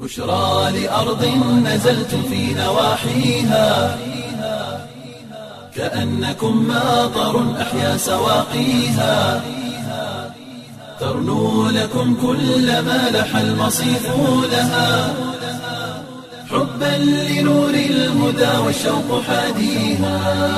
بشرى لأرض نزلت في نواحيها كأنكم ماطر أحيا سواقيها ترنو لكم كل ما لح المصيف لها حبا لنور الهدى والشوق حاديها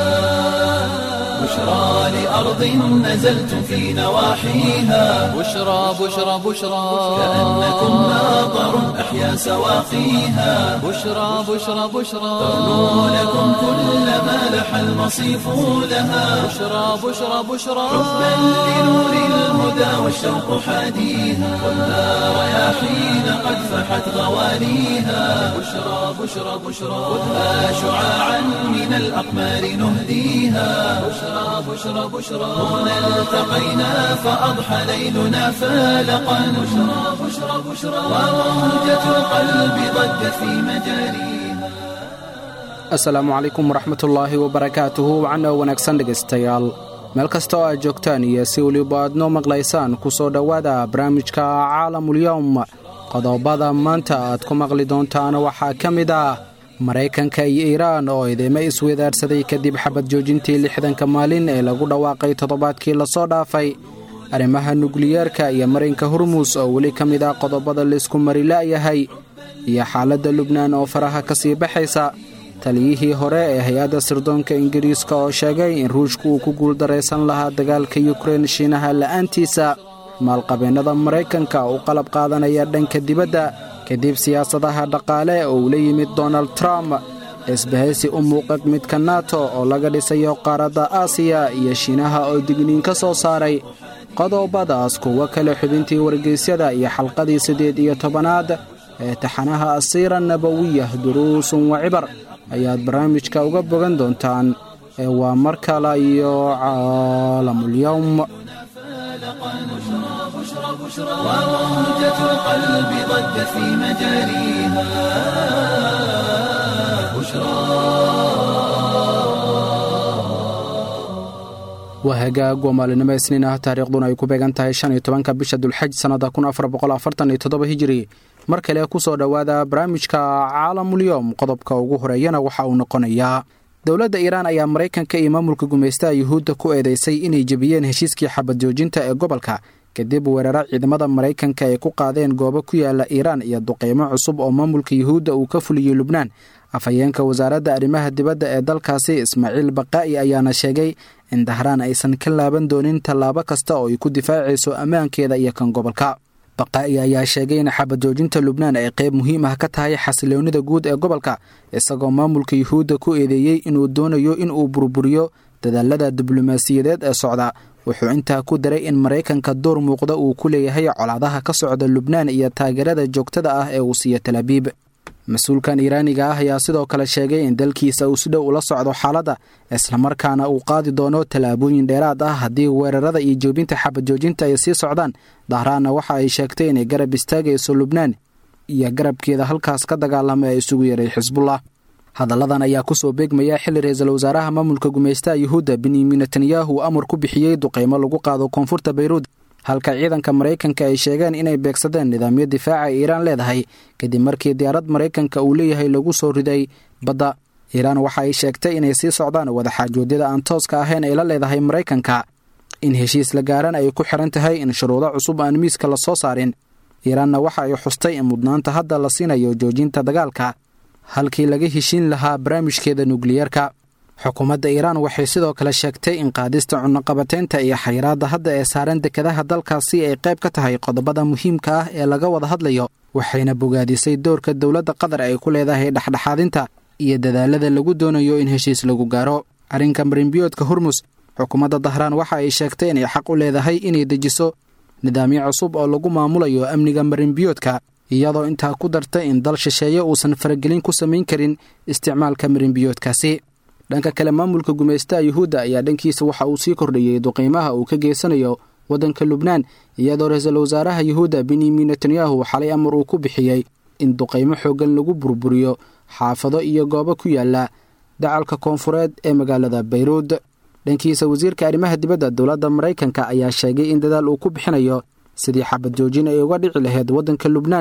بشرى لأرض نزلت في نواحيها بشرى بشرى بشرى كأنكم ماطر أحيا سواقيها بشرى بشرى بشرى ترنو لكم كل ما لح المصيف لها بشرى بشرى بشرى حبا لنور الهدى والشوق حاديها والنار رياحين قد فحت غواليها بشرى بشرى بشرى خذها شعاعا من الأقمار نهديها بشرى بشرى بشرى هنا التقينا فأضحى ليلنا فالقا بشرى بشرى بشرى وموجة القلب ضجت في مجاريها asalaamu calaykum waraxmatullaahi wabarakaatuhu wacana wanaagsan dhegaystayaal meel kasta oo aad joogtaan iyo si weliba aad noo maqlaysaan ku soo dhowaada barnaamijka caalamulyowm qodobada maanta aad ku maqli doontaan waxaa ka mid ah maraykanka iyo iiraan oo idimo iswadaarsaday kadib xabad joojintii lixdanka maalin ee lagu dhawaaqay toddobaadkii lasoo dhaafay arrimaha nukliyeerka iyo marinka hormuus oo weli ka mid ah qodobada laysku mari la'yahay iyo xaaladda lubnaan oo faraha ka sii baxaysa taliyihii hore ee hay-adda sirdoonka ingiriiska oo sheegay in ruushku uu ku guuldaraysan lahaa dagaalka yukrein shiinaha la'aantiisa maalqabeennada maraykanka u qalab qaadanaya dhanka dibadda kadib siyaasadaha dhaqaale oo uu la yimid donald trump isbahaysi u muuqad midka nato oo laga dhisayo qaaradda aasiya iyo shiinaha oo digniin ka soo saaray qodobadaas kuwo kale xubintii wargeysyada iyo xalqadii siddeed iyo tobanaad ee taxanaha asiira nabawiyah duruusun wa cibar ayaad barnaamijka uga bogan doontaan ee waa mar kale iyo caalamulyowm وموجة القلب ضجت في مجاريها waa hagaag waa maalinimo isniin ah taariikhduna ay ku beegan tahay shan iyo tobanka bisha dulxaj sannada kun afar boqol afartan iyo toddoba hijiri mar kale ku soo dhowaada barnaamijka caalamulyoom qodobka ugu horeeyana waxa uu noqonayaa dowladda iiraan ayaa maraykanka iyo maamulka gumaystaha yuhuudda ku eedeysay inay jebiyeen heshiiskii xabad joojinta ee gobolka kadib weeraro ciidamada maraykanka ay ku qaadeen goobo ku yaala iiraan iyo duqeymo cusub oo maamulka yuhuudda uu ka fuliyey lubnaan afhayeenka wasaaradda arrimaha dibadda ee dalkaasi ismaaciil baqaa'i ayaana sheegay in dahraan aysan ka laaban doonin tallaabo kasta oo ay ku difaacayso ammaankeeda iyo kan gobolka baqaa'i ayaa sheegay in xabad joojinta lubnaan ay qayb muhiim ah ka tahay xasiloonnida guud ee gobolka isagoo maamulka yuhuudda ku eedeeyey inuu doonayo inuu burburiyo dadaalada diblomaasiyadeed ee socda wuxuu intaa ku daray in maraykanka door muuqda uu ku leeyahay colaadaha ka socda lubnaan iyo taageerada joogtada ah ee uu siiyo talaabiib mas-uulkan iiraaniga ah ayaa sidoo kale sheegay in dalkiisa uu si dhow ula socdo xaaladda islamarkaana uu qaadi doono tallaabooyin dheeraad ah haddii weerarada iyo joobinta xabad joojinta ay sii socdaan dahraanna waxa ay sheegtay inay garab istaagayso lubnaan iyo garabkeeda halkaas ka dagaalama ee isugu yaray xisbullah hadalladan ayaa ku soo beegmaya xilli ra-iisul wasaaraha maamulka gumaystaha yuhuudda benyamin netanyahu amar ku bixiyey duqeymo lagu qaado koonfurta bayruud halka ciidanka maraykanka ay sheegeen inay beegsadeen nidaamyo difaaca ay iiraan leedahay kadib markii diyaarad maraykanka uu leeyahay lagu soo riday badda iiraan waxa ay sheegtay inay sii socdaan wadaxaajoodyada aan tooska ahayn ay la leedahay maraykanka in heshiis la gaaran ay ku xiran tahay in shuruudo cusub aan miiska la soo saarin iiraanna waxa ay xustay in mudnaanta hadda la siinayo joojinta dagaalka halkii laga heshiin lahaa barnaamijkeeda nukliyeerka xukuumadda iiraan waxay sidoo kale sheegtay in qaadista cunaqabateynta iyo xayiraadda hadda ee saaran dekadaha dalkaasi ay qayb ka tahay qodobada muhiimka ah ee laga wada hadlayo waxayna bogaadisay doorka dowladda qatar ay ku leedahay dhexdhexaadinta iyo dadaalada lagu doonayo in heshiis lagu gaaro arrinka marinbiyoodka hormus xukuumadda dahraan waxa ay sheegtay inay xaq u leedahay inay dejiso nidaamyo cusub oo lagu maamulayo amniga marinbiyoodka iyadoo intaa ku dartay in dal shisheeye uusan faragelin ku samayn karin isticmaalka marinbiyoodkaasi dhanka kale maamulka gumaystaha yuhuudda ayaa dhankiisa waxa uu sii kordhiyey duqiimaha uu ka geysanayo waddanka lubnaan iyadoo ra-iisul wasaaraha yuhuudda benyamin netanyahu xalay amar uu ku bixiyey in duqaymo xooggan lagu burburiyo xaafado iyo goobo ku yaala dacalka koonfureed ee magaalada bayruud dhankiisa wasiirka arrimaha dibadda dowladda maraykanka ayaa sheegay in dadaal uu ku bixinayo sidii xabad joojin ay uga dhici lahayd waddanka lubnaan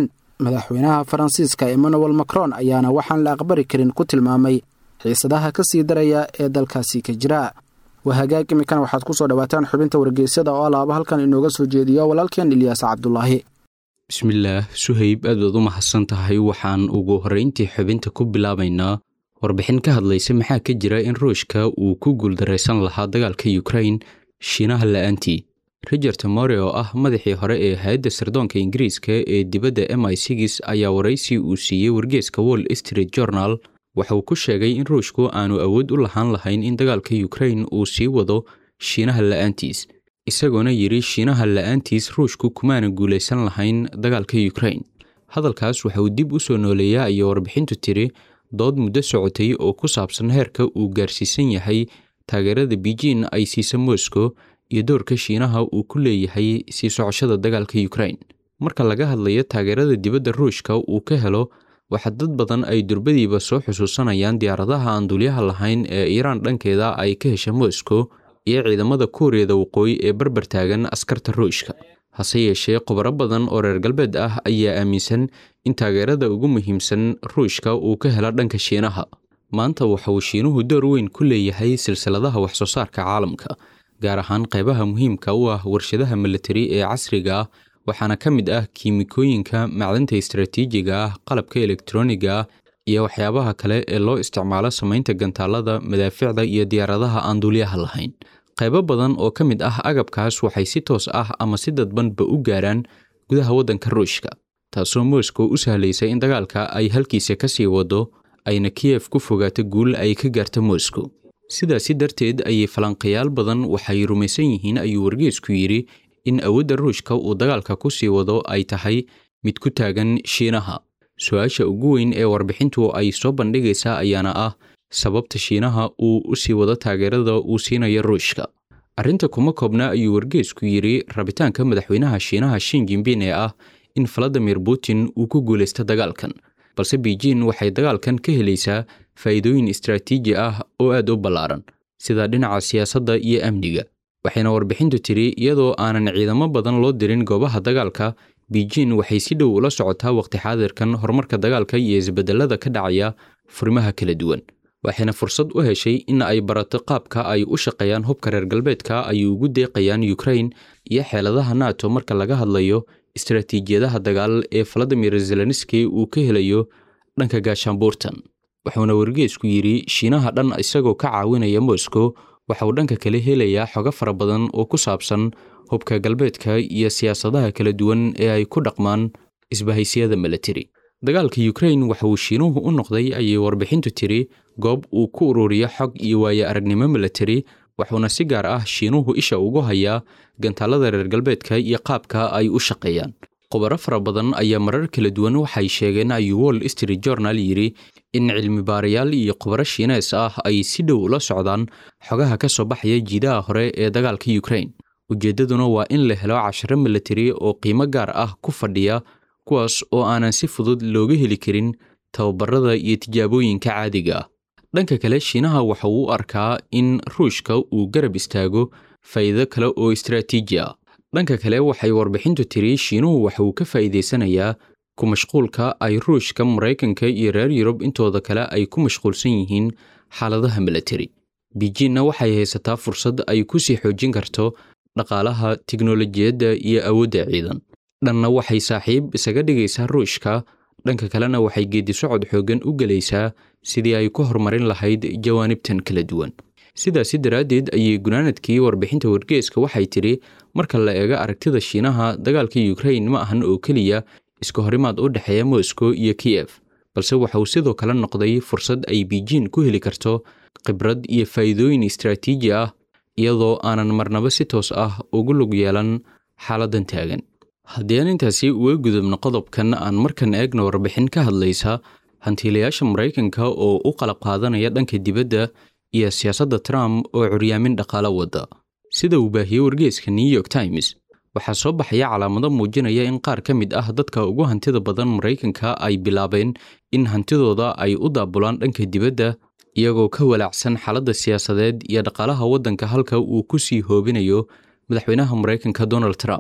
madaxweynaha faransiiska emmanuel macron ayaana waxaan la aqbali karin ku tilmaamay xiisadaha ka sii daraya ee dalkaasi ka jira waa hagaag iminkana waxaad ku soo dhawaataan xubinta wargeysyada oo alaaba halkan inooga soo jeediyo walaalkeen ilyaas cabdulaahi bismillaah suhayb aad baad u mahadsan tahay waxaan ugu horrayntii xubinta ku bilaabaynaa warbixin ka hadlaysa maxaa ka jira in ruushka uu ku guuldaraysan lahaa dagaalka yukrain shiinaha la'aantii richard more oo ah madaxii hore ee hay-adda sirdoonka ingiriiska ee dibadda m i sigis ayaa waraysi uu siiyey wargeeska wall street journal waxa uu ku sheegay in ruushku aanu awood u lahaan lahayn in dagaalka yukrain uu sii wado shiinaha la'aantiis isagoona yidhi shiinaha la'aantiis ruushku kumaana guulaysan lahayn dagaalka yukrain hadalkaas waxa uu dib u soo nooleeyaa iyo warbixintu tiri dood muddo socotay oo ku saabsan heerka uu gaarsiisan yahay taageerada beijin ay siisa moscow iyo doorka shiinaha uu ku leeyahay sii socoshada dagaalka yukrain marka laga hadlayo taageerada dibadda ruushka uu ka helo waxaa dad badan ay durbadiiba soo xusuusanayaan diyaaradaha aan dulyaha lahayn ee iiraan dhankeeda ay ka hesha moscow iyo ciidamada kuuriyada waqooyi ee barbar taagan askarta ruushka hase yeeshee khubaro badan oo reer galbeed ah ayaa aaminsan in taageerada ugu muhiimsan ruushka uu ka helo dhanka shiinaha maanta waxa uu shiinuhu door weyn ku leeyahay silsiladaha waxsoo saarka caalamka gaar ahaan qaybaha muhiimka u ah warshadaha militari ee casriga ah waxaana ka mid ah kiimikooyinka macdanta istaraatiijiga ah qalabka elektroniga ah iyo waxyaabaha kale ee loo isticmaalo samaynta gantaalada madaaficda iyo diyaaradaha aan duulyaha lahayn qaybo badan oo ka mid ah agabkaas waxay si toos ah ama si dadbanba u gaaraan gudaha waddanka ruushka taasoo moscow u sahlaysa in dagaalka ay halkiisa ka sii wado ayna kiyef ku fogaato guul ay ka gaarta moscow sidaasi darteed ayay falanqayaal badan waxay rumaysan yihiin ayuu wargeesku yidhi in awoodda ruushka uu dagaalka ku sii wado ay tahay mid ku taagan shiinaha su-aasha ugu weyn ee warbixintu ay soo bandhigaysaa ayaana ah sababta shiinaha uu u sii wado taageerada uu siinayo ruushka arrinta kuma koobna ayuu wargeesku yidhi rabitaanka madaxweynaha shiinaha shin jimbin ee ah in valadimir putin uu ku guulaysto dagaalkan balse beijin waxay dagaalkan ka helaysaa faa'iidooyin istaraatiiji ah oo aad u ballaaran sida dhinaca siyaasadda iyo amniga waxayna warbixintu tidhi iyadoo aanan ciidamo badan loo dirin goobaha dagaalka beijin waxay si dhow ula socotaa waqti xaadirkan horumarka dagaalka iyo isbedelada ka dhacaya furimaha kala duwan waxayna fursad u heshay in ay barato qaabka ay u shaqeeyaan hubka reer galbeedka ay ugu deeqayaan yukrain iyo xeeladaha nato marka laga hadlayo istaraatiijiyadaha dagaal ee valadimir zelenski uu ka helayo dhanka gaashaanbuurtan wuxuuna wargeesku yidhi shiinaha dhan isagoo ka caawinaya moscow waxa uu dhanka kale helayaa xogo fara badan oo ku saabsan hubka galbeedka iyo siyaasadaha kala duwan ee ay ku dhaqmaan isbahaysiyada militari dagaalka yukrain waxa uu shiinuhu u noqday ayay warbixintu tiri goob uu ku ururiyo xog iyo waaye aragnimo militari wuxuuna si gaar ah shiinuhu isha ugu hayaa gantaalada reer galbeedka iyo qaabka ay u shaqeeyaan khubaro fara badan ayaa marar kala duwan waxay sheegeen ayuu wall street journal yidhi in cilmi baarayaal iyo khubaro shiinees ah ay si dhow ula socdaan xogaha ka soo baxaya jiidaha hore ee dagaalka yukrain ujeeddaduna waa in la helo casharo militari oo qiimo gaar ah ku fadhiya kuwaas oo aanan si fudud looga heli karin tababarada iyo tijaabooyinka caadiga ah dhanka kale shiinaha waxa uu u arkaa in ruushka uu garab istaago faa'iido kale oo istaraatiiji ah dhanka kale waxay warbixintu tiri shiinuhu waxa uu ka faa'iidaysanayaa ku mashquulka ay ruushka maraykanka iyo reer yurub intooda kale ay ku mashquulsan yihiin xaaladaha militari beijinna waxay haysataa fursad ay ku sii xoojin karto dhaqaalaha tiknolojiyadda iyo awoodda ciidan dhanna waxay saaxiib isaga dhigaysaa ruushka dhanka kalena waxay geedisocod xooggan u gelaysaa sidii ay ku horumarin lahayd jawaanibtan kala duwan sidaasi daraaddeed ayay gunaanadkii warbixinta wargeeska waxay tidhi marka la eego aragtida shiinaha dagaalka yukrain ma ahan oo keliya iska horimaad u dhexeeya moscow iyo kiyef balse waxa uu sidoo kale noqday fursad ay beijin ku heli karto khibrad iyo faa'iidooyin istaraatiiji ah iyadoo aanan marnaba si toos ah ugu lug yeelan xaaladdan taagan haddii aan intaasi uga gudubno qodobkan aan markan eegna warbixin ka hadlaysa hantiilayaasha maraykanka oo u qalab qaadanaya dhanka dibadda iyo siyaasadda trump oo curyaamin dhaqaalo wadda sida uu baahiyey wargeeska new york times waxaa soo baxaya calaamado muujinaya in qaar ka mid ah dadka ugu hantida badan maraykanka ay bilaabeen in hantidooda ay u daabulaan dhanka dibadda iyagoo ka walaacsan xaaladda siyaasadeed iyo dhaqaalaha waddanka halka uu ku sii hoobinayo madaxweynaha maraykanka donald trump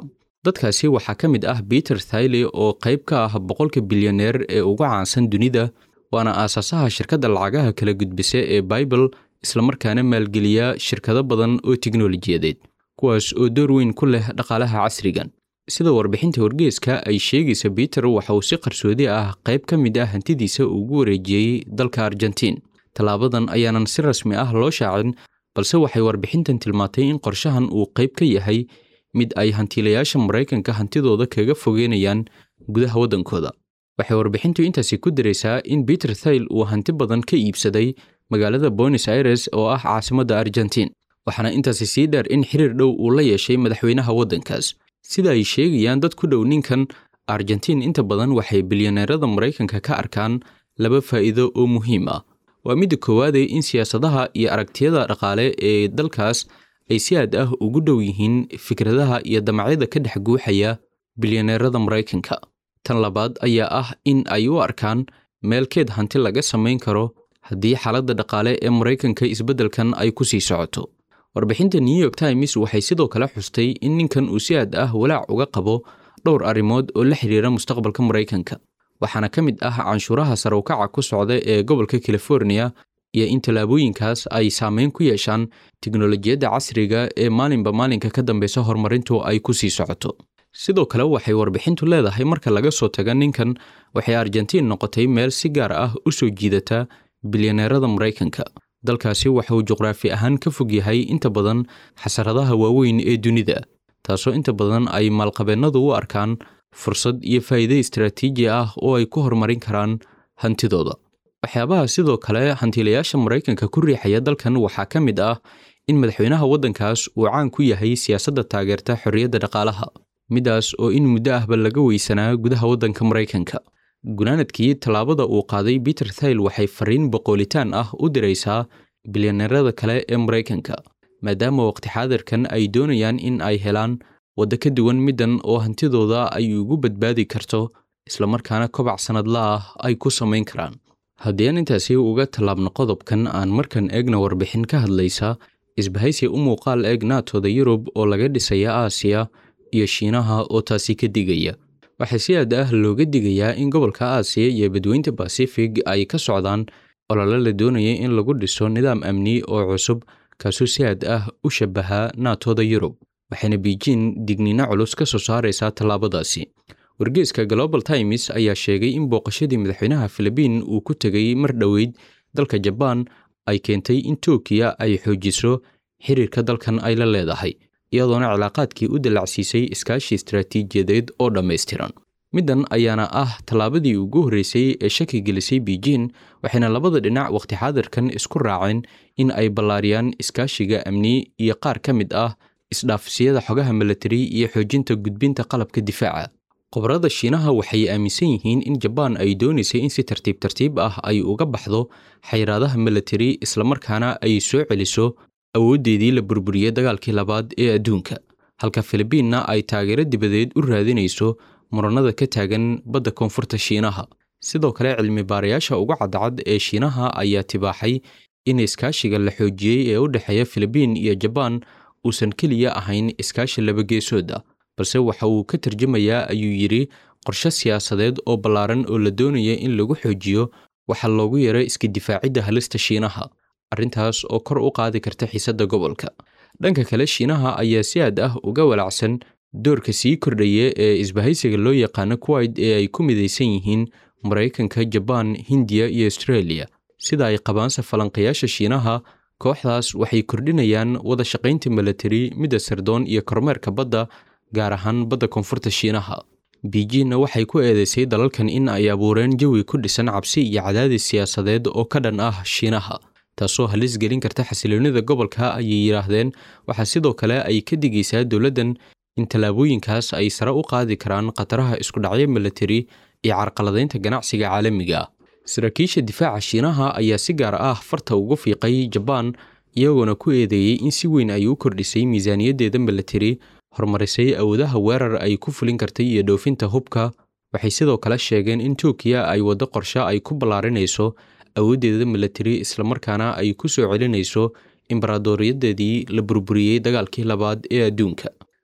dadkaasi waxaa ka mid ah peter thailey oo qayb ka ah boqolka bilyaneer ee ugu caansan dunida waana aasaasaha shirkadda lacagaha kala gudbisa ee bible islamarkaana maalgeliya shirkado badan oo tiknolojiyadeed kuwaas oo door weyn ku leh dhaqaalaha casrigan sida warbixinta wargeeska ay sheegaysa peter waxa uu si qarsoodi ah qayb ka mid ah hantidiisa ugu wareejiyey dalka argentiin tallaabadan ayaanan si rasmi ah loo shaacin balse waxay warbixintan tilmaantay in qorshahan uu qayb ka yahay mid ay hantiilayaasha maraykanka hantidooda kaga fogeynayaan gudaha waddankooda waxay warbixintu intaasi ku daraysaa in peter thail uu hanti badan ka iibsaday magaalada bonos aires oo ah caasimadda argentiin waxaana intaasi sii dheer in xiriir dhow uu la yeeshay madaxweynaha waddankaas sida ay sheegayaan dad ku dhow ninkan argentiin inta badan waxay bilyaneerada maraykanka ka arkaan laba faa'iido oo muhiim ah waa midda koowaade in siyaasadaha iyo aragtiyada dhaqaale ee dalkaas ay si aad ah ugu dhow yihiin fikradaha iyo damacyada ka dhex guuxaya bilyaneerada maraykanka tan labaad ayaa ah in ay u arkaan meelkeed hanti laga samayn karo haddii xaaladda dhaqaale ee maraykanka isbeddelkan ay ku sii socoto warbixinta new york times waxay sidoo kale xustay in ninkan uu si aad ah walaac uga qabo dhowr arrimood oo la xidhiira mustaqbalka maraykanka waxaana ka mid ah canshuuraha sarowkaca ku socda ee gobolka california iyo in tallaabooyinkaas ay saameyn ku yeeshaan tiknolojiyadda casriga ee maalinba maalinka ka dambeysa horumarintu ay ku sii socoto sidoo kale waxay warbixintu leedahay marka laga soo taga ninkan waxay argentiin noqotay meel si gaar ah u soo jiidata bilyaneerada maraykanka dalkaasi waxa uu juqraafi ahaan ka fog yahay inta badan xasaradaha waaweyn ee dunida taasoo inta badan ay maalqabeennadu u arkaan fursad iyo faa'iide istaraatiiji ah oo ay ku horumarin karaan hantidooda waxyaabaha sidoo kale hantiilayaasha maraykanka ku riixaya dalkan waxaa ka mid ah in madaxweynaha waddankaas uu caan ku yahay siyaasadda taageerta xorriyadda dhaqaalaha midaas oo in muddo ahba laga weysanaa gudaha waddanka maraykanka gunaanadkii tallaabada uu qaaday peter thail waxay fariin boqoolitaan ah u diraysaa bilyaneerada kale ee maraykanka maadaama waqti xaadirkan ay doonayaan in ay helaan waddo ka duwan middan oo hantidooda ay ugu badbaadi karto islamarkaana kobac sannadla ah ay ku samayn karaan haddii aan intaasi uga tallaabno qodobkan aan markan eegna warbixin ka hadlaysa isbahaysi u muuqaal eeg naatooda yurub oo laga dhisaya aasiya iyo shiinaha oo taasi ka digaya waxaa si aad ah looga digayaa in gobolka aasiya iyo badweynta basifig ay ka socdaan olole la doonaya in lagu dhiso nidaam amni oo cusub kaasoo si aad ah u shabaha naatooda yurub waxayna beijin digniino culus ka soo saaraysaa tallaabadaasi wargeeska global times ayaa sheegay in booqashadii madaxweynaha filibiin uu ku tegay mar dhoweyd dalka jabaan ay keentay in tookiya ay xoojiso xiriirka dalkan ay la leedahay iyadoona cilaaqaadkii u dallacsiisay iskaashi istaraatiijiyadeed oo dhammaystiran middan ayaana ah tallaabadii ugu horreysay ee shaki gelisay beijin waxayna labada dhinac wakhti xaadirkan isku raaceen in ay ballaariyaan iskaashiga amni iyo qaar ka mid ah isdhaafsiyada xogaha milatari iyo xoojinta gudbinta qalabka difaaca qobarada shiinaha waxay aaminsan yihiin in jabaan ay doonaysay in si tartiib tartiib ah ay uga baxdo xayiraadaha milatari islamarkaana ay soo celiso awooddeedii la burburiyey dagaalkii labaad ee adduunka halka filibiinna ay taageero dibadeed u raadinayso muranada ka taagan badda koonfurta shiinaha sidoo kale cilmi baarayaasha ugu cadcad ee shiinaha ayaa tibaaxay in iskaashiga la xoojiyey ee u dhexeeya filibiin iyo jabaan uusan keliya ahayn iskaashi labageesooda balse waxa uu ka tarjumayaa ayuu yidhi qorshe siyaasadeed oo ballaaran oo la doonaya in lagu xoojiyo waxaa loogu yeeray iska difaacidda halista shiinaha arrintaas oo kor u qaadi karta xiisadda gobolka dhanka kale shiinaha ayaa si aad ah uga walacsan doorka sii kordhaya ee isbahaysiga loo yaqaano kuwait ee ay ku midaysan yihiin maraykanka jabaan hindiya iyo astreeliya sida ay qabaansa falanqayaasha shiinaha kooxdaas waxay kordhinayaan wada shaqaynta milatari midda sardoon iyo kormeerka badda gaar ahaan badda koonfurta shiinaha beijinna waxay ku eedeysay dalalkan in ay abuureen jawi ku dhisan cabsi iyo cadaadis siyaasadeed oo ka dhan ah shiinaha taasoo halis gelin karta xasiloonida gobolka ayay yidhaahdeen waxaa sidoo kale ay ka digaysaa dowladdan in tallaabooyinkaas ay sare u qaadi karaan khataraha iskudhacyo milatari iyo carqaladaynta ganacsiga caalamiga ah saraakiisha difaaca shiinaha ayaa si gaar ah farta ugu fiiqay jabaan iyagoona ku eedeeyey in si weyn ay u kordhisay miisaaniyaddeeda milatari horumarisay awoodaha weerar ay ku fulin kartay iyo dhoofinta hubka waxay sidoo kale sheegeen in turkiya ay waddo qorshe ay ku ballaarinayso awooddeeda milatari islamarkaana ay ku soo celinayso imbaraadoriyadeedii la burburiyey dagaalkii labaad ee adduunka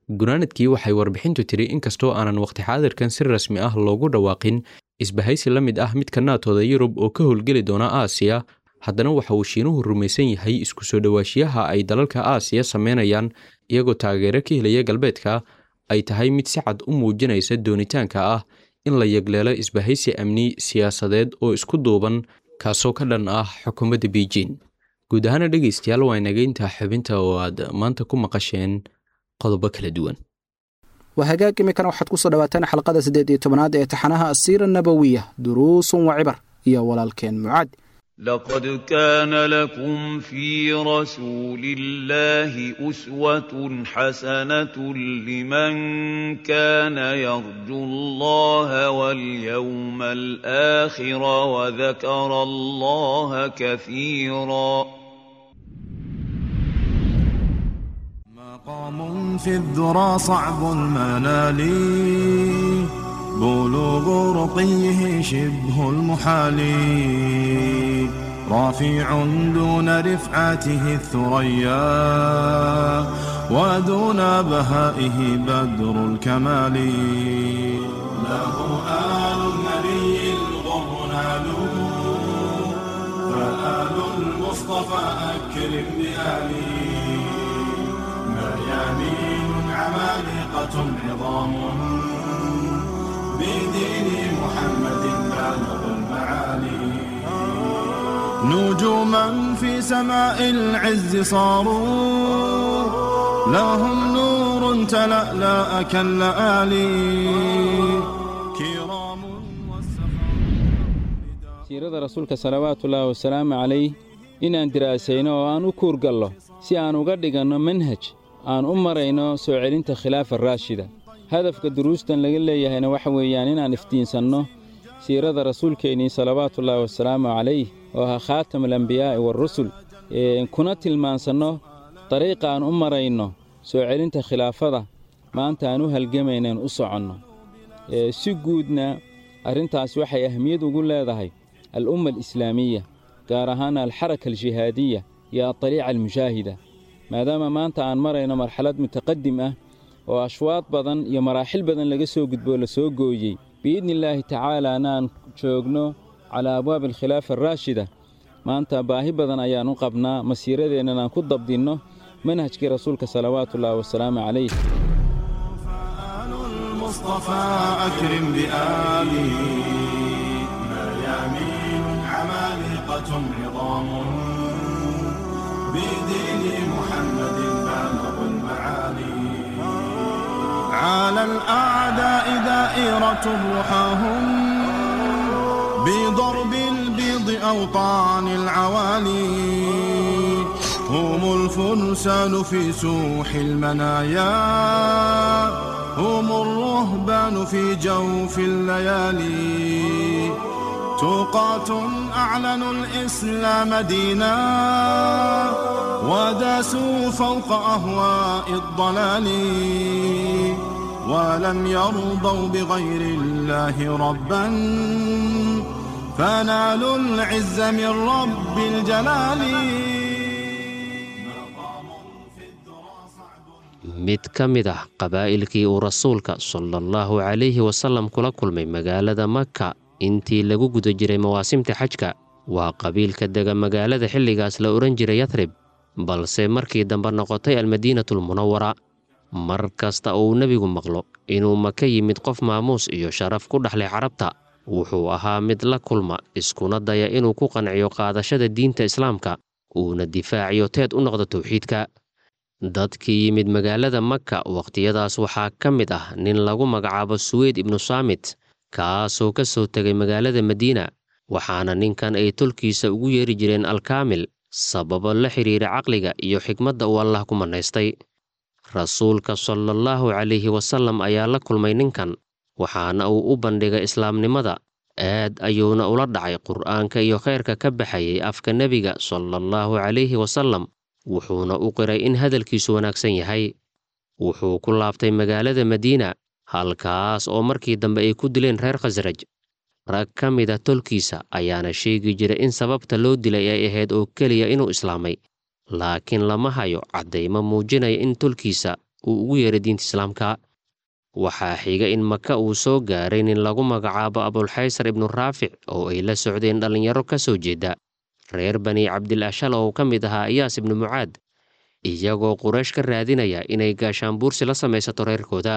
gunaanadkii waxay warbixintu tiri inkastoo aanan waqti xaadirkan si rasmi ah loogu dhawaaqin isbahaysi la mid ah midka naatooda yurub oo ka howlgeli doona aasiya haddana waxa uu shiinuhu rumaysan yahay isku soo dhowaashiyaha ay dalalka aasiya sameynayaan iyagoo taageero ka helaya galbeedka ay tahay mid si cad u muujinaysa doonitaanka ah in la yegleelo isbahaysi amni siyaasadeed oo isku duuban kaasoo ka dhan ah xukuumadda beijing guud ahaana dhegaystayaal waa inageynta xubinta oo aad maanta ku maqasheen qodobo kala duwan waa hagaag iminkana waxaad kusoo dhawaataan xalqada siddeed iyo tobanaad ee taxanaha asiira nabowiya duruusun wa cibar iyo walaalkeen mucaad لقد كان لكم في رسول الله أسوة حسنة لمن كان يرجو الله واليوم الآخر وذكر الله كثيرا مقام في الذرى صعب المنال بلوغ رقيه شبه المحال رافع دون رفعته الثريا ودون بهائه بدر الكمال له آل النبي الغر نالوا فآل المصطفى أكرم بآله مريانين عمالقة عظام بدين محمد بالغ المعالي نجوما في سماء العز صاروا لهم نور تلألأ كاللآلي كرام siirada rasuulka salawaatullaahi wasalaamu calayh inaan diraasayno oo aan u kuurgallo si aan uga dhiganno manhaj aan u marayno soo celinta khilaafa raashida hadafka duruustan laga leeyahayna waxa weeyaan inaan iftiinsanno siirada rasuulkeennii salawaatullaahi wasalaamu calayh oo ahaa khaatam alambiyaa'i waarusul kuna tilmaansanno dariiqa aan u marayno soo celinta khilaafada maanta aan u halgamaynaen u soconno si guudna arrintaas waxay ahmiyad ugu leedahay al'umma alislaamiya gaar ahaana alxaraka aljihaadiya iyo adaliica almushaahida maadaama maanta aan marayno marxalad mutaqadim ah oo ashwaad badan iyo maraaxil badan laga soo gudboo la soo gooyey biidni illaahi tacaalaana aan joogno calaa abwaabi alkhilaafa araashida maanta baahi badan ayaan u qabnaa masiiradeennan aan ku dabdinno manhajkii rasuulka salawaatullaahi wasalaamu calayh فآل المصطفى أكرم بآله مريامين عمالقة عظام بدين محمد بالغ المعالي على الأعداء دائرة رحاهم بضرب البيض أوطان العوالي هم الفرسان في سوح المنايا هم الرهبان في جوف الليالي توقاة أعلنوا الإسلام دينا وداسوا فوق أهواء الضلال ولم يرضوا بغير الله ربا فنالوا العز من رب الجلال mid ka mid ah qabaa'ilkii uu rasuulka sala allahu calayhi wasallam kula kulmay magaalada maka intii lagu guda jiray mawaasimta xajka waa qabiilka dega magaalada xilligaas la odhan jiray yatrib balse markii dambe noqotay almadiinatulmunawara mar kasta uu nebigu maqlo inuu maka yimid qof maamuus iyo sharaf ku dhexlay carabta wuxuu ahaa mid la kulma iskuna daya inuu ku qanciyo qaadashada diinta islaamka uuna difaaciyo teed u noqdo towxiidka dadkii yimid magaalada maka wakhtiyadaas waxaa ka mid ah nin lagu magacaabo suweyd ibnu saamit kaasoo ka soo tegay magaalada madiina waxaana ninkan ay tolkiisa ugu yeeri jireen alkaamil sababo la xidhiira caqliga iyo xikmadda uu allah ku mannaystay rasuulka salaallahu calayhi wasallam ayaa la kulmay ninkan waxaana uu u bandhigay islaamnimada aad ayuuna ula dhacay qur'aanka iyo khayrka ka baxayay afka nebiga salaallahu calayhi wasallam wuxuuna u qiray in hadalkiisu wanaagsan yahay wuxuu ku laabtay magaalada madiina halkaas oo markii dambe ay ku dileen reer khasraj rag ka mid a tolkiisa ayaana sheegi jiray in sababta loo dilay ay ahayd oo keliya inuu islaamay laakiin lama hayo caddaymo muujinaya in tolkiisa uu ugu yeeray diinta islaamka waxaa xiga in maka uu soo gaaray nin lagu magacaabo abulxaysar ibnu raafic oo ay la socdeen dhallinyaro ka soo jeeda reer bani cabdil ashal oo ka mid ahaa iyaas ibnu mucaad iyagoo quraysh ka raadinaya inay gaashaanbuursi la samaysato reerkooda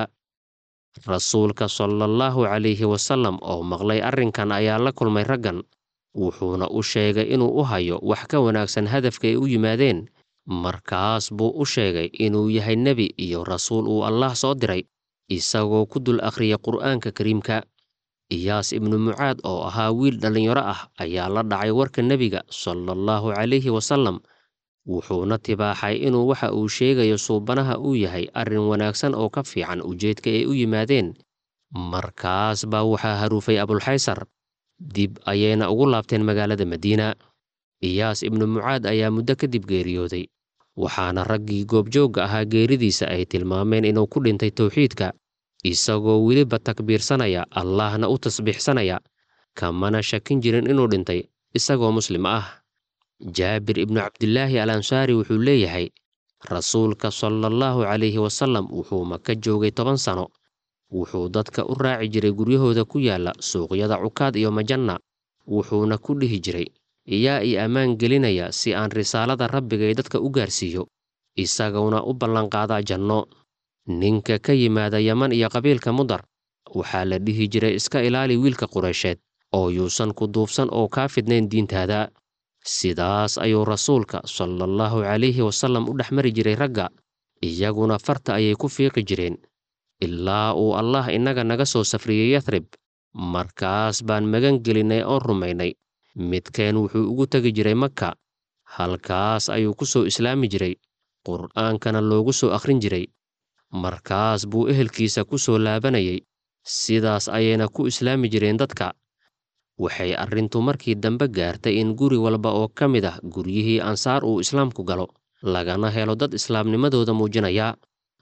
rasuulka salaallahu calayhi wasallam oo maqlay arrinkan ayaa la kulmay raggan wuxuuna u sheegay inuu u hayo wax ka wanaagsan hadafka ay u yimaadeen markaas buu u sheegay inuu yahay nebi iyo rasuul uu allaah soo diray isagoo ku dul akhriya qur'aanka kariimka iyaas ibnu mucaad oo ahaa wiil dhallinyaro ah ayaa la dhacay warka nebiga salaallahu calayhi wasallam wuxuuna tibaaxay inuu waxa uu sheegayo suubanaha uu yahay arrin wanaagsan oo ka fiican ujeedka ay u yimaadeen markaas baa waxaa haruufay abulxaysar dib ayayna ugu laabteen magaalada madiina iyaas ibnu mucaad ayaa muddo kadib geeriyooday waxaana raggii goobjoogga ahaa geeridiisa ay tilmaameen inuu ku dhintay towxiidka isagoo weliba takbiirsanaya allaahna u tasbiixsanaya kamana shakin jirin inuu dhintay isagoo muslim ah jaabir ibnu cabdilaahi al ansaari wuxuu leeyahay rasuulka salaallahu calayhi wasallam wuxuu maka joogay toban sano wuxuu dadka u raaci jiray guryahooda ku yaalla suuqyada cukaad iyo majanna wuxuuna ku dhihi jiray iyaa ii ammaan gelinaya si aan risaalada rabbigay dadka u gaarsiiyo isaguna u ballanqaadaa janno ninka ka yimaada yaman iyo qabiilka mudar waxaa la dhihi jiray iska ilaali wiilka qureysheed oo yuusan ku duufsan oo kaa fidnayn diintaada sidaas ayuu rasuulka salaallahu calayhi wasallam u dhex mari jiray ragga iyaguna farta ayay ku fiiqi jireen ilaa uu allah innaga naga soo safriyey yathrib markaas baan magan gelinnay oon rumaynay midkeen wuxuu ugu tegi jiray maka halkaas ayuu ku soo islaami jiray qur'aankana loogu soo akhrin jiray markaas buu ehelkiisa ku soo laabanayay sidaas ayayna ku islaami jireen dadka waxay arrintu markii dambe gaartay in guri walba oo ka mid ah guryihii ansaar uu islaamku galo lagana helo dad islaamnimadooda muujinaya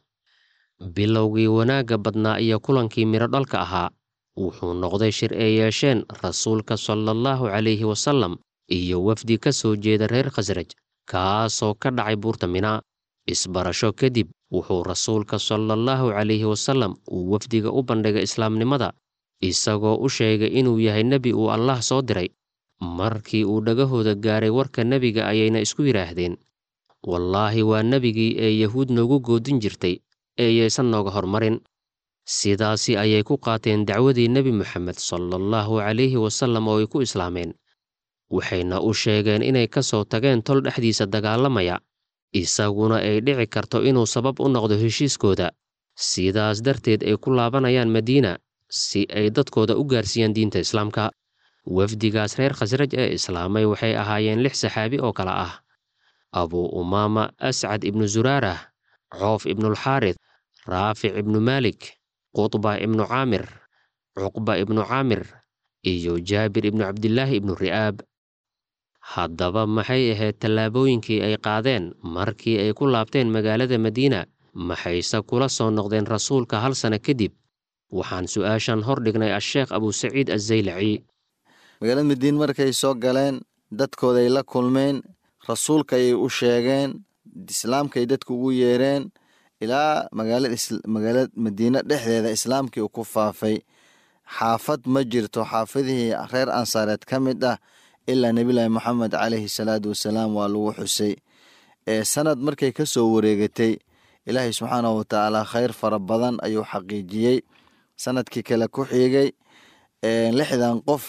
bilowgii wanaagga badnaa iyo kulankii midho dhalka ahaa wuxuu noqday shir ay yeesheen rasuulka salaallahu calayhi wasallam iyo wafdi ka soo jeeda reer khasraj kaasoo ka dhacay buurta minaa isbarasho kadib wuxuu rasuulka salaallahu calayhi wasallam uu wafdiga u bandhigay islaamnimada isagoo u sheegay inuu yahay nebi uu allaah soo diray markii uu dhagahooda gaaray warka nebiga ayayna isku yidhaahdeen wallaahi waa nebigii ee yahuud noogu goodin jirtay eeyaysan nooga hormarin sidaasi ayay ku qaateen dacwadii nebi moxamed salaallahu calayhi wasallam oo ay ku islaameen waxayna u sheegeen inay ka soo tageen tol dhexdiisa dagaalamaya isaguna ay dhici karto inuu sabab u noqdo heshiiskooda sidaas darteed ay ku laabanayaan madiina si ay dadkooda u gaarsiiyaan diinta islaamka wafdigaas reer khasraj ee islaamay waxay ahaayeen lix saxaabi oo kale ah abuu umaama ascad ibnu zuraarah coof ibnulxaarid raafic ibnu maalik qutba ibnu caamir cuqba ibnu caamir iyo jaabir ibnu cabdilaahi ibnu ri'aab haddaba maxay ahayd tallaabooyinkii ay qaadeen markii ay ku laabteen magaalada madiina maxayse kula soo noqdeen rasuulka hal sano kadib waxaan su'aashan hor dhignay asheekh abusaciid azzaylaci magaalada madiina markay soo galeen dadkooday la kulmeen rasuulka ayay u sheegeen islaamkaay dadku ugu yeereen ilaa magaalada madiine dhexdeeda islaamkii uu ku faafay xaafad ma jirto xaafadihii reer ansaareed ka mid ah ilaa nebilaahi moxamed caleyhi salaatu wasalaam waa lagu xusay sanad markay ka soo wareegatay ilaahay subxaanahu watacaala khayr fara badan ayuu xaqiijiyey sanadkii kale ku xiigay lixdan qof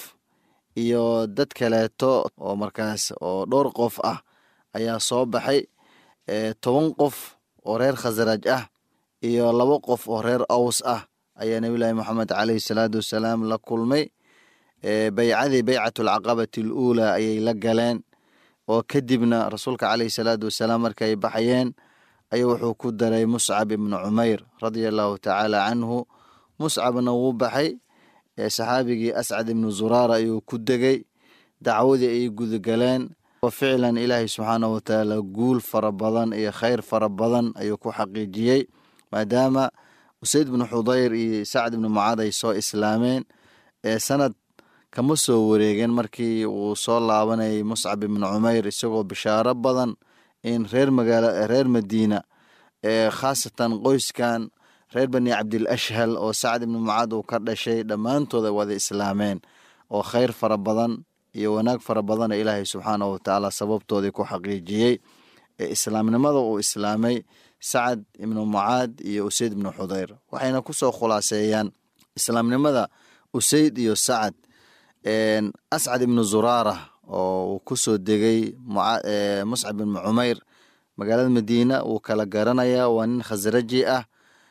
iyo dad kaleeto oo markaas oo dhowr qof ah ayaa soo baxay toban qof oo reer khasraj ah iyo labo qof oo reer aws ah ayaa nebilaahi moxamed caleyhi salaatu wasalaam la kulmay baycadii baycatulcaqabati aluulaa ayay la galeen oo kadibna rasuulka caleyhi salaatu wasalaam markay baxayeen ayuu wuxuu ku daray muscab ibnu cumeyr radia allahu tacaala canhu muscabna wuu baxay saxaabigii ascad ibnu zuraara ayuu ku degay dacwadii ayay gudagaleen oo ficlan ilaahay subxaanahu watacaala guul fara badan iyo khayr fara badan ayuu ku xaqiijiyey maadaama usayd ibnu xudayr iyo sacd ibnu mucaad ay soo islaameen sanad kama soo wareegeen markii uu soo laabanayay muscab ibnu cumeyr isagoo bishaaro badan in reer magaala reer madiina khaasatan qoyskan reer bani cabdil ashhal oo sacad ibnu mucaad uu ka dhashay dhammaantooda wada islaameen oo khayr fara badan iyo wanaag fara badana ilaahay subxaanahu watacaala sababtoodii ku xaqiijiyey ee islaamnimada uu islaamay sacad ibnu mucaad iyo usayd ibnu xudayr waxayna kusoo khulaaseeyaan islaamnimada usayd iyo sacad ascad ibnu zuraara oo uu kusoo degay muscab ibnu cumayr magaalada madiina wuu kala garanayaa waa nin khasraji ah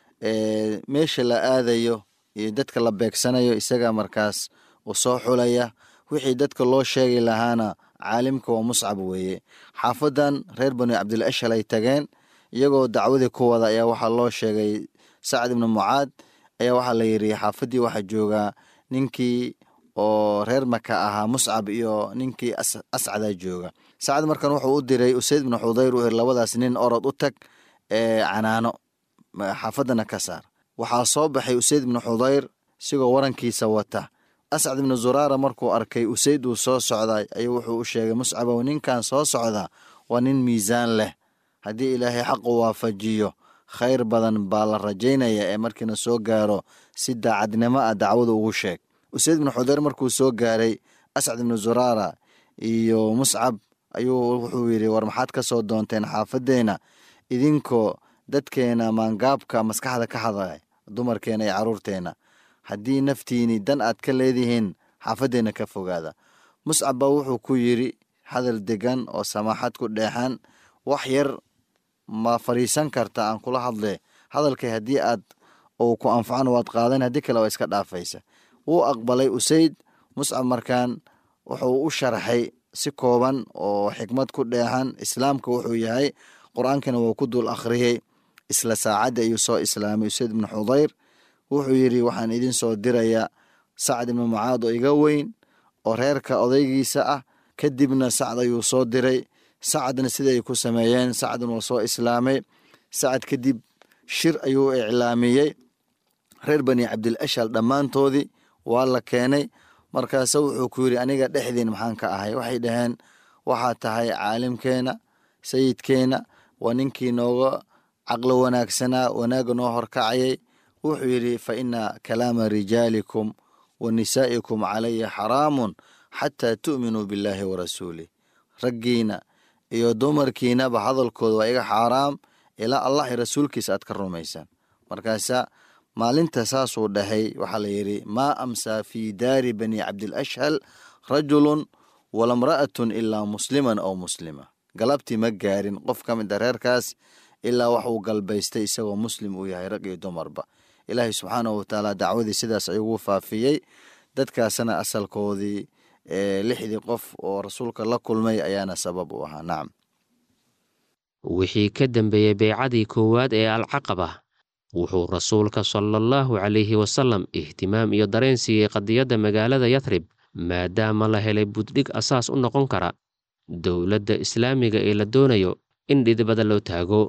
meesha la aadayo iyo dadka la beegsanayo isaga markaas uu soo xulaya wixii dadka loo sheegi lahaana caalimka waa muscab weeye xaafadan reer bani cabdil ashal ay tageen iyagoo dacwadii ku wada ayaa waxaa loo sheegay sacad ibnu mucaad ayaa waxaa la yidhi xaafadii waxaa joogaa ninkii oo reer maka ahaa muscab iyo ninkii ascadaa jooga sacad markan wuxuu u diray usayd ibnu xudayr uu yiri labadaas nin orod u tag ee canaano xaafadana ka saar waxaa soo baxay usayd ibnu xudayr isigoo warankiisa wata ascad ibnu zuraara markuu arkay usayd uu soo socday ayuu wuxuu u sheegay muscabow ninkan soo socda waa nin miisaan leh haddii ilaahay xaqu waafajiyo khayr badan baa la rajaynaya ee markiina soo gaaro si daacadnimo ah dacwada ugu sheeg usayd ibnu xudayr markuu soo gaaray ascad ibnu zuraara iyo muscab ayuu wuxuu yidhi war maxaad ka soo doonteen xaafaddeena idinkoo dadkeena maangaabka maskaxda ka hadlay dumarkeena iyo caruurteena haddii naftiini dan aad ka leedihiin xaafaddeena ka fogaada muscab baa wuxuu ku yidhi hadal degan oo samaaxad ku dheexan wax yar ma fadhiisan karta aan kula hadle hadalkay haddii aad uu ku anfacan waad qaadan haddii kale waa iska dhaafaysa wuu aqbalay usayd muscab markaan wuxuu u sharxay si kooban oo xikmad ku dheexan islaamka wuxuu yahay qur-aankana wuu ku dul akhriyey isla saacaddi ayuu soo islaamay usayd ibnu xudayr wuxuu yidhi waxaan idin soo dirayaa sacad ibnu mucaad oo iga weyn oo reerka odaygiisa ah kadibna sacad ayuu soo diray sacadna siday ku sameeyeen sacadna waa soo islaamay sacad kadib shir ayuu iclaamiyey reer bani cabdil ashal dhammaantoodii waa la keenay markaase wuxuu ku yidhi aniga dhexdiin maxaan ka ahay waxay dhaheen waxaa tahay caalimkeena sayidkeena waa ninkii nooga caqlo wanaagsanaa wanaagga noo horkacayay wuxuu yidhi fa ina kalaama rijaalikum wa nisaa'ikum calaya xaraamun xataa tu'minuu billaahi wa rasuulih raggiina iyo dumarkiinaba hadalkooda waa iga xaaraam ilaa allah iyo rasuulkiisa aad ka rumaysaan markaasa maalinta saasuu dhahay waxaa la yidhi maa amsaa fii daari bani cabdil ashhal rajulun walamra'atun ilaa musliman aw muslima galabtii ma gaarin qof ka mid a reerkaas ilaa waxuu galbaystay isagoo muslim uu yahay rag iyo dumarba ilaahay subxaanahu watacaala dacwadii sidaas ayugu faafiyey dadkaasna asalkoodii lixdii qof oo rasuulka la kulmay ayaana sabab u ahaa nacam wixii ka dambeeyey beycadii koowaad ee alcaqaba wuxuu rasuulka sala allahu calayhi wasalam ihtimaam iyo dareen siiyey qadiyadda magaalada yatrib maadaama la helay buddhig asaas u noqon kara dowladda islaamiga ee la doonayo in dhidibada loo taago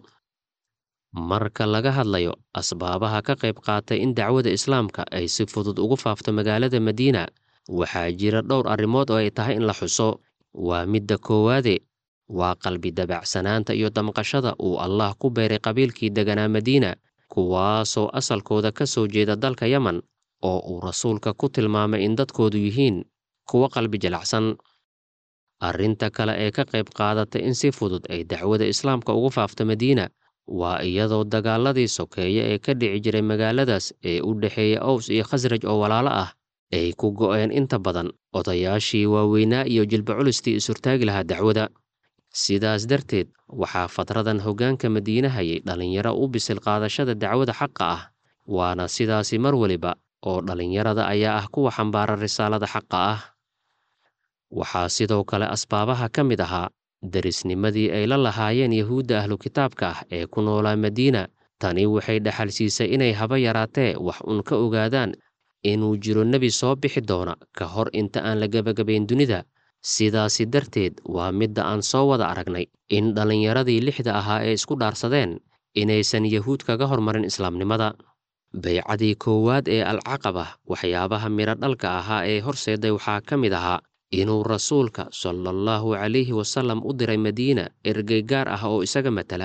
marka laga hadlayo asbaabaha ka qayb qaatay in dacwada islaamka ay si fudud ugu faafto magaalada madiina waxaa jira dhowr arrimood oo ay tahay in la xuso waa midda koowaade waa qalbi dabacsanaanta iyo damqashada uu allah ku beeray qabiilkii deganaa madiina kuwaasoo asalkooda ka soo jeeda dalka yeman oo uu rasuulka ku tilmaamay in dadkoodu yihiin kuwo qalbi jalacsan arrinta kale ee ka qayb qaadatay in si fudud ay dacwada islaamka ugu faafto madiina waa iyadoo dagaaladii sokeeye ee ka dhici jiray magaaladaas ee u dhexeeya ows iyo khasraj oo walaalo ah ay ku go'een inta badan odayaashii waaweynaa iyo jilba culistii isurtaagi lahaa dacwada sidaas darteed waxaa fatradan hoggaanka madiine hayay dhallinyaro u bisil qaadashada dacwada xaqa ah waana sidaasi mar weliba oo dhallinyarada ayaa ah kuwa xambaara risaalada xaqa ah waxaa sidoo kale asbaabaha ka mid ahaa derisnimadii ay la lahaayeen yahuudda ahlu kitaabka ah ee ku noolaa madiina tani waxay dhaxal siisay inay haba yaraatee wax un ka ogaadaan inuu jiro nebi soo bixi doona ka hor inta aan la gebagabayn dunida sidaasi darteed waa midda aan soo wada aragnay in dhallinyaradii lixda ahaa ee isku dhaarsadeen inaysan yahuud kaga hormarin islaamnimada baycadii koowaad ee alcaqaba waxyaabaha midho dhalka ahaa ee horseeday waxaa ka mid ahaa inuu rasuulka sala allahu calayhi wasallam u diray madiina ergey gaar ah oo isaga matala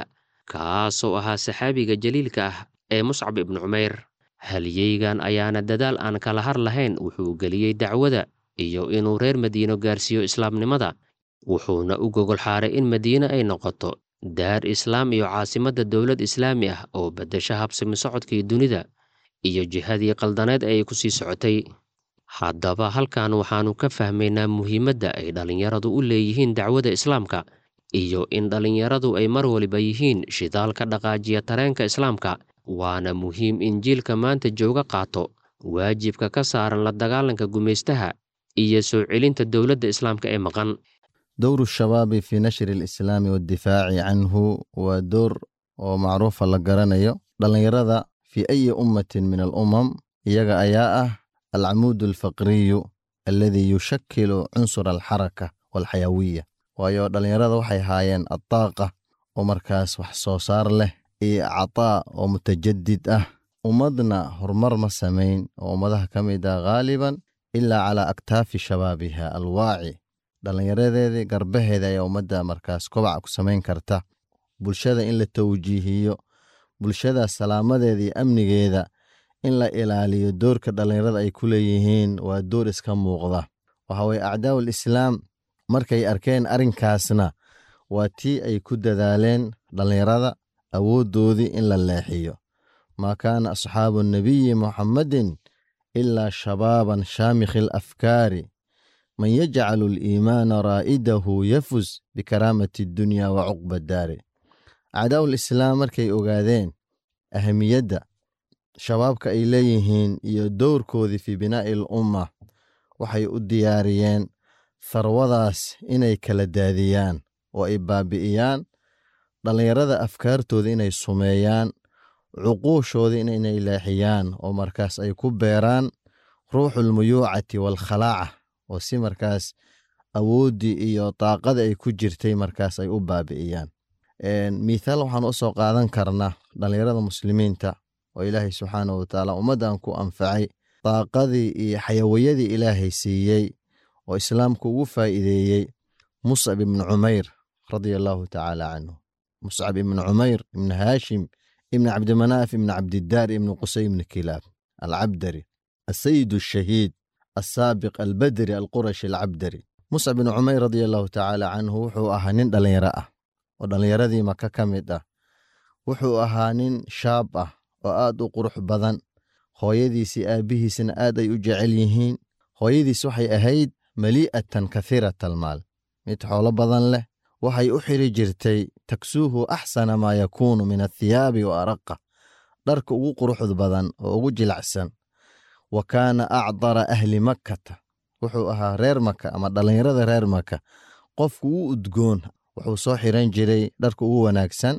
kaasoo ahaa saxaabiga jaliilka ah ee muscab ibnu cumayr halyeygan ayaana dadaal aan kala har lahayn wuxuu geliyey dacwada iyo inuu reer madiino gaarsiiyo islaamnimada wuxuuna u gogol xaaray in madiine ay noqoto daar islaam iyo caasimadda dowlad islaami ah oo beddesha habsami socodkii dunida iyo jihadii qaldaneed ee ay ku sii socotay haddaba halkan waxaannu ka fahmaynaa muhiimadda ay dhallinyaradu u leeyihiin dacwada islaamka iyo in dhallinyaradu ay mar waliba yihiin shidaalka dhaqaajiya tareenka islaamka waana muhiim in jiilka maanta jooga qaato waajibka ka saaran la dagaalanka gumaystaha iyo soo celinta dowladda islaamka ee maqan dowru shabaabi fii nashri alislaami waddifaaci canhu waa door oo macruufa la garanayo dhallinyarada fii ayi ummatin min alumam iyaga ayaa ah alcamuud alfaqriyu alladii yushakilu cunsur alxaraka walxayawiya waayo dhallinyarada waxay haayeen addaaqa oo markaas wax soo saar leh iyo cataa oo mutajadid ah ummadna horumar ma samayn oo ummadaha ka mid ah ghaaliban ilaa calaa aktaafi shabaabiha alwaaci dhallinyaradeedii garbaheeda ayaa ummadda markaas kobaca ku samayn karta bulshada in la tawjiihiyo bulshada salaamadeeda iyo amnigeeda in la ilaaliyo doorka dhallinyarada ay ku leeyihiin waa door iska muuqda waxa weye acdaa'u alislaam markay arkeen arrinkaasna waa tii ay ku dadaaleen dhallinyarada awooddoodii in la leexiyo maa kaana asxaabu nabiyi muxammadin ilaa shabaaban shaamikhi alafkaari man yajcalu aliimaana raa'idahu yafus bikaraamati addunya wa cuqba daari acdaa'u lislaam markay ogaadeen ahamiyadda shabaabka ay leeyihiin iyo dowrkoodii fii binaa'i al umma waxay u diyaariyeen tharwadaas inay kala daadiyaan oo ay baabi'iyaan dhallinyarada afkaartooda inay sumeeyaan cuquushooda inay leexiyaan oo markaas ay ku beeraan ruuxulmuyuucati waalkhalaaca oo si markaas awooddii iyo daaqada ay ku jirtay markaas ay u baabi'iyaan mithaal waxaan u soo qaadan karnaa dhallinyarada muslimiinta oo ilaahay subxaanahu watacaala ummaddan ku anfacay daaqadii iyo xayawayadii ilaahay siiyey oo islaamku ugu faa'iideeyey muscab ibnu cumayr radia allaahu tacaala canhu muscab ibnu cumayr ibnu haashim ibnu cabdimanaaf ibnu cabdidaar ibnu qusay ibnu kilaab alcabdari asayid ashahiid asaabiq albadri alqurashi alcabdari muscab ibnu cumayr radia allaahu tacaala canhu wuxuu ahaa nin dhallinyaro ah oo dhallinyaradii maka ka mid ah wuxuu ahaa nin shaab ah oo aad u qurux badan hooyadiisii aabbihiisna aad ay u jecel yihiin hooyadiis waxay ahayd malii'atan kahiirata almaal mid xoolo badan leh waxay u xiri jirtay taksuuhu axsana maa yakuunu min athiyaabi wa araqa dharka ugu quruxd badan oo ugu jilacsan wa kaana acdara ahli makkata wuxuu ahaa reer maka ama dhallinyarada reer maka qofku u udgoon wuxuu soo xiran jiray dharka ugu wanaagsan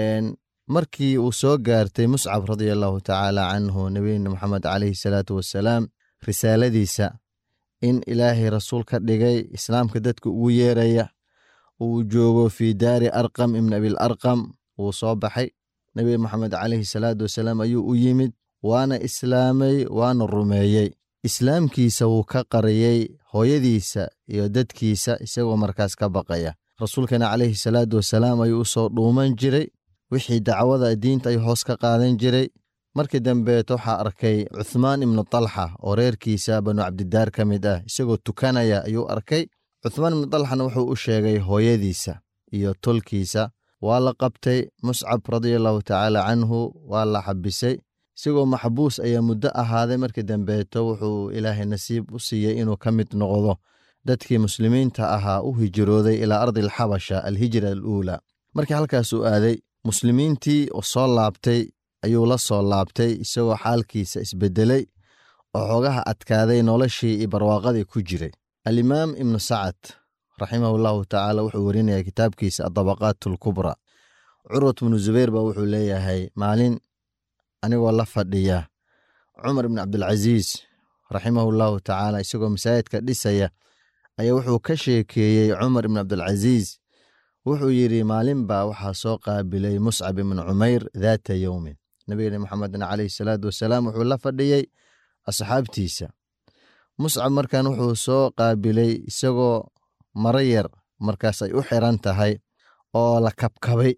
markii uu soo gaartay muscab radia allaahu tacaala canhu nebiyina moxamed calayhi salaatu wassalaam risaaladiisa in ilaahay rasuul ka dhigay islaamka dadka ugu yeeraya uu joogo fii daari arqam ibn abil arqam wuu soo baxay nebi moxamed calayhi salaatu wasalaam ayuu u yimid waana islaamay waana rumeeyey islaamkiisa wuu ka qariyey hooyadiisa iyo dadkiisa isagoo markaas ka baqaya rasuulkana calayhi salaatu wasalaam ayuu u soo dhuuman jiray wixii dacwada diinta ayuu hoos ka qaadan jiray markii dambeet waxaa arkay cuthmaan ibnu talxa oo reerkiisa banu cabdidaar ka mid ah isagoo tukanaya ayuu arkay cuthmaan ibnu talxana wuxuu u sheegay hooyadiisa iyo tolkiisa waa la qabtay muscab radiallahu tacaala canhu waa la xabisay isagoo maxbuus ayaa muddo ahaaday markii dambeeto wuxuu ilaahay nasiib u siiyey inuu ka mid noqdo dadkii muslimiinta ahaa u hijrooday ilaa ardi alxabasha alhijra aluulaa markii halkaasuu aaday muslimiintii soo laabtay ayuu la soo laabtay isagoo xaalkiisa isbedelay oo xoogaha adkaaday noloshii iyo barwaaqadii ku jiray alimaam ibnu sacad raximahu llahu tacaala wuxuu werinaya kitaabkiisa adabaqaat alkubra curwat bnu zubayr ba wuxuu leeyahay maalin anigoo la fadhiya cumar ibn cabdilcasiis raximahu llahu tacaala isagoo masaajidka dhisaya ayaa wuxuu ka sheekeeyey cumar ibn cabdilcasiis wuxuu yidhi maalin baa waxaa soo qaabilay muscab ibnu cumayr daata yowmin nabigeen moxamedna calayhi salaatu wasalaam wuxuu la fadhiyey asxaabtiisa muscab markan wuxuu soo qaabilay isagoo maro yar markaas ay u xiran tahay oo la kabkabay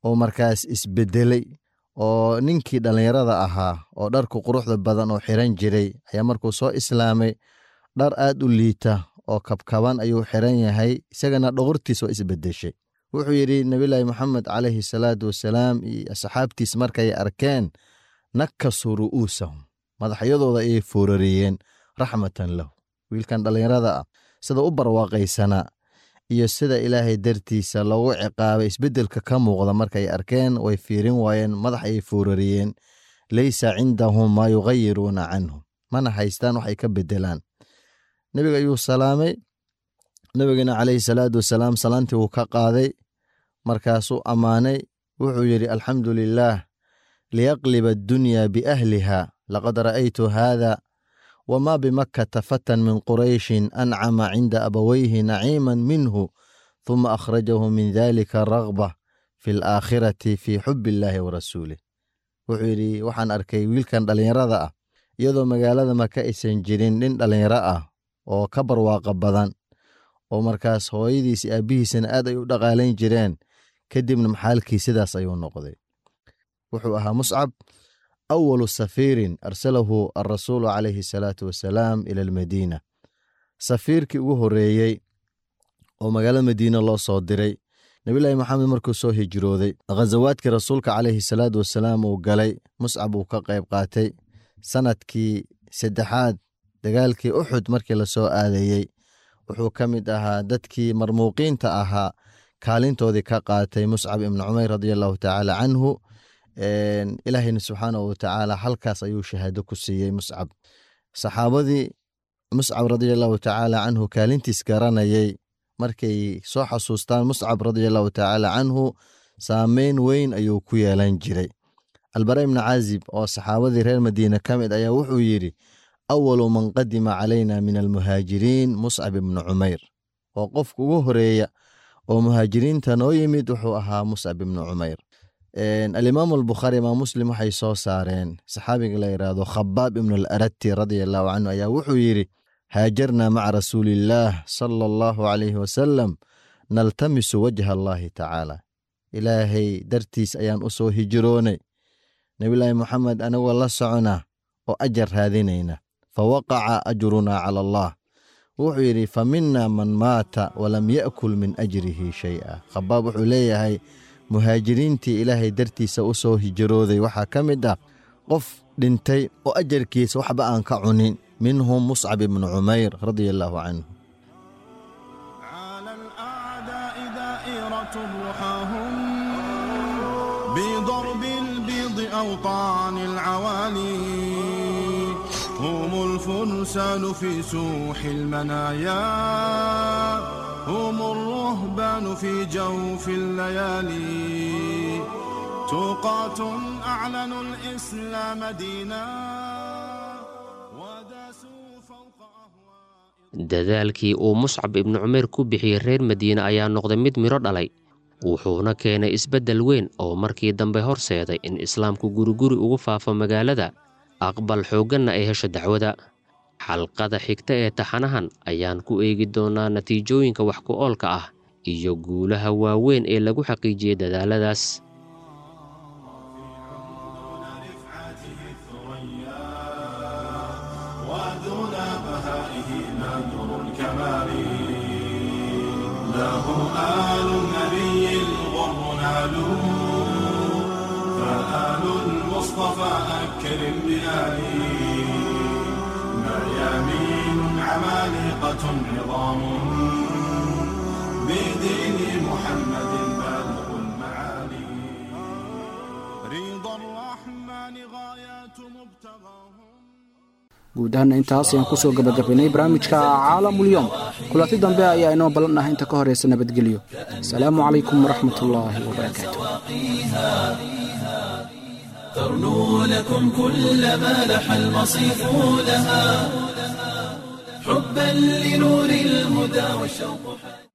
oo markaas isbedelay oo ninkii dhallinyarada ahaa oo dharku quruxda badan oo xiran jiray ayaa markuu soo islaamay dhar aad u liita oo kabkaban ayuu xiran yahay isagana dhogortiis waa isbedeshay wuxuu yidhi nabilaahi moxamed calayhi salaatu wasalaam iyo asxaabtiis markay arkeen nakasuu ru'uusahum madaxyadooda ayay foorariyeen raxmatan lahu wiilkan dhallinyarada ah sida u barwaaqaysanaa iyo sida ilaahay dartiisa loogu ciqaabay isbeddelka ka muuqda markay arkeen way fiirin waayeen madax ayay foorariyeen leysa cindahum maa yugayiruuna canhum mana haystaan waxay ka bedelaan nebiga ayuu salaamay nebigana calayhi salaatu wasalaam salaantii wuu ka qaaday markaasuu ammaanay wuxuu yidhi alxamdu lilaah liyaqliba addunyaa biahliha laqad ra'aytu haada wma bimakkata fatan min qurayshin ancama cinda abawayhi naciiman minhu huma akhrajahu min dalika raghba fi alaakhirati fi xub illaahi wa rasuulih wuxuu yidhi waxaan arkay wiilkan dhallinyarada ah iyadoo magaalada maka aysan jirin nin dhallinyaro ah oo ka barwaaqa badan oo markaas hooyadiis iyo aabbihiisana aad ay u dhaqaalayn jireen kadibna maxaalkii sidaas ayuu noqday wuxuu ahaa muscab awalu safiirin arsalahu alrasuulu calayhi asalaatu wasalaam ila almadiina safiirkii ugu horreeyey oo magaalada madiina loo soo diray nebilaahi maxamed markuu soo hijrooday khazawaadkii rasuulka calayhi salaatu wasalaam uu galay muscab uu ka qayb qaatay sanadkii saddexaad dagaalkii uxud markii lasoo aadayey wuxuu ka mid ahaa dadkii marmuuqiinta ahaa kaalintoodii ka qaatay muscab ibnu cumayr radia allahu tacaala canhu ilaahayna subxaanahu watacaala halkaas ayuu shahaado ku siiyey muscab saxaabadii muscab radia allahu tacaala canhu kaalintiis garanayay markay soo xasuustaan muscab radia allahu tacaala canhu saameyn weyn ayuu ku yeelan jiray albara ibni caazib oo saxaabadii reer madiine ka mid ayaa wuxuu yidhi awalu man qadima calayna min almuhaajiriin muscab ibnu cumayr oo qofka ugu horeeya oo muhaajiriinta noo yimid wuxuu ahaa muscab ibnu cumayr alimaamu albukhaari imaam muslim waxay soo saareen saxaabiga la yidhaahdo khabaab ibnu alarati radia allahu canhu ayaa wuxuu yidhi haajarna maca rasuuliillaah sala allahu calayhi wasalam naltamisu wajha allaahi tacaala ilaahay dartiis ayaan u soo hijiroonay nebilaahi moxamed anigoo la socona oo ajar raadinayna fa waqaca ajrunaa cala allah wuxuu yidhi fa mina man maata walam ya'kul min ajrihi shay'a khabaab wuxuu leeyahay muhaajiriintii ilaahay dartiisa u soo hijrooday waxaa ka mid ah qof dhintay oo ajarkiisa waxba aan ka cunin minhum muscab ibnu cumayr radia allaahu canhu بضرب البيض أوطان العوالي هم الفرسان في سوح المنايا هم الرهبان في جوف الليالي توقات أعلنوا الإسلام دينا وداسوا فوق dadaalkii uu muscab ibnu cumayr ku bixiyey reer madiine ayaa noqday mid midho dhalay wuxuuna keenay isbeddel weyn oo markii dambe horseeday in islaamku guriguri ugu faafo magaalada aqbal xoogganna ay hesho dacwada xalqada xigta ee taxanahan ayaan ku eegi doonnaa natiijooyinka wax ku oolka ah iyo guulaha waaweyn ee lagu xaqiijiyey dadaaladaas فآل المصطفى أكرم بآله مريامين عمالقة عظام بدين محمد بالغ المعالي رضا الرحمن غايات مبتغاهم guud ahaana intaas ayaan kusoo gabagabaynay barnaamijka caalamulyoom kulanti dambe ayaa inoo ballan ah inta ka horeysa nabadgelyo asalaamu calaykum waraxmat ullaahi wabarakaatu ترنو لكم كل ما لح المصيف لها حبا لنور الهدى والشوق